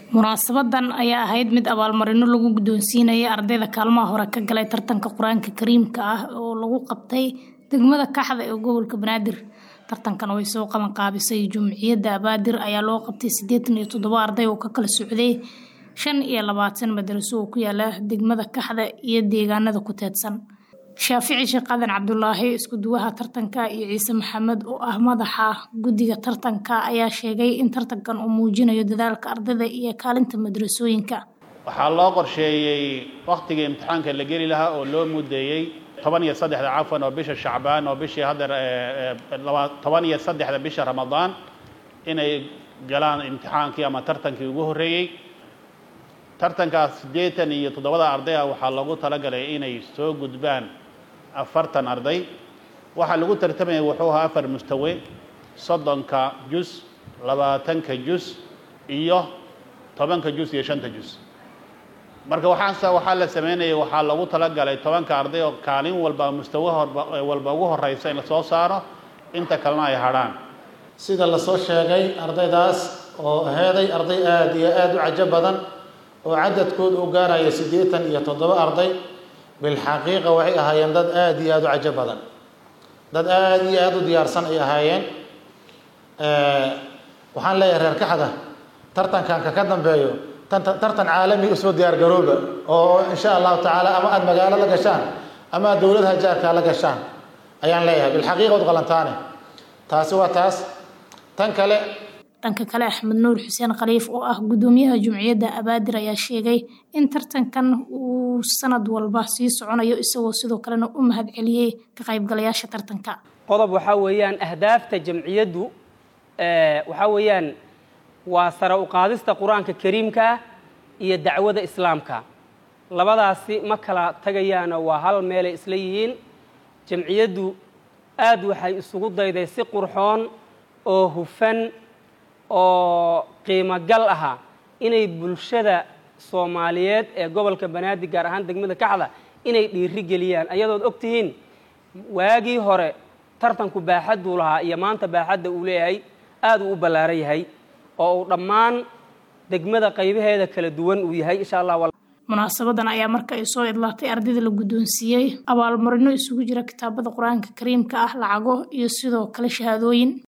munaasabadan ayaa ahayd mid abaalmarino lagu guddoonsiinaya ardayda kaalmaha hore ka galay tartanka qur-aanka kariimka ah oo lagu qabtay degmada kaxda ee gobolka banaadir tartankan way soo qaban qaabisay jumciyadda abaadir ayaa loo qabtay siddeetan iyo toddoba arday oo ka kala socday shan iyo labaatan madaraso oo ku yaala degmada kaxda iyo deegaanada ku teedsan shaafici sheekh qadan cabdulaahi iskuduwaha tartanka iyo ciise maxamed oo ah madaxa guddiga tartanka ayaa sheegay in tartankan uu muujinayo dadaalka ardayda iyo kaalinta madrasooyinka waxaa loo qorsheeyey wakhtigii imtixaanka la geli lahaa oo loo mudeeyey toban iyo saddexda cafwan oo bisha shacbaan oo bishii haddeer toban iyo saddexda bisha ramadaan inay galaan imtixaankii ama tartankii ugu horreeyey tartankaas siddeetan iyo toddobada arday ah waxaa loogu talagalay inay soo gudbaan afartan arday waxaa lagu tartamayay wuxuu ahaa afar mustawe soddonka jus labaatanka jus iyo tobanka jus iyo shanta jus marka waxaas waxaa la sameynayay waxaa loogu talagalay tobanka arday oo kaalin walba mustawe walba ugu horeysa in la soo saaro inta kalena ay hadhaan sida lasoo sheegay ardaydaas oo heeday arday aada iyo aada u cajo badan oo cadadkooda u gaaraya siddeetan iyo toddoba arday bilxaqiiqa waxay ahaayeen dad aada iyo aada u cajo badan dad aada iyo aada u diyaarsan ay ahaayeen waxaan leeyahay reer kaxda tartankanka ka dambeeyo tartan caalami usoo diyaar garooba oo insha allahu tacaala ama aada magaalo la gashaan ama aad dowladaha jaarkaa la gashaan ayaan leeyahay bilxaqiiqa od qalantaane taasi waa taas tan kale dhanka kale axmed nuur xuseen khaliif oo ah guddoomiyaha jumciyadda abaadir ayaa sheegay in tartankan uu sanad walba sii soconayo isagoo sidoo kalena u mahad celiyey ka qaybgalayaasha tartanka qodob waxaa weeyaan ahdaafta jamciyaddu waxaa weeyaan waa sare u qaadista qur-aanka kariimka ah iyo dacwada islaamka labadaasi ma kala tagayaano waa hal meelay isla yihiin jamciyaddu aad waxay isugu dayday si qurxoon oo hufan oo qiimo gal aha inay bulshada soomaaliyeed ee gobolka banaadir gaar ahaan degmada kaxda inay dhiiri geliyaan ayadood og tihiin waagii hore tartanku baaxadduu lahaa iyo maanta baaxadda uu leeyahay aad uu u ballaaran yahay oo uu dhammaan degmada qaybaheeda kala duwan uu yahay insha allah munaasabadan ayaa marka ay soo idlaatay ardayda la guddoonsiiyey abaalmarino isugu jira kitaabada qur-aanka kariimka ah lacago iyo sidoo kale shahaadooyin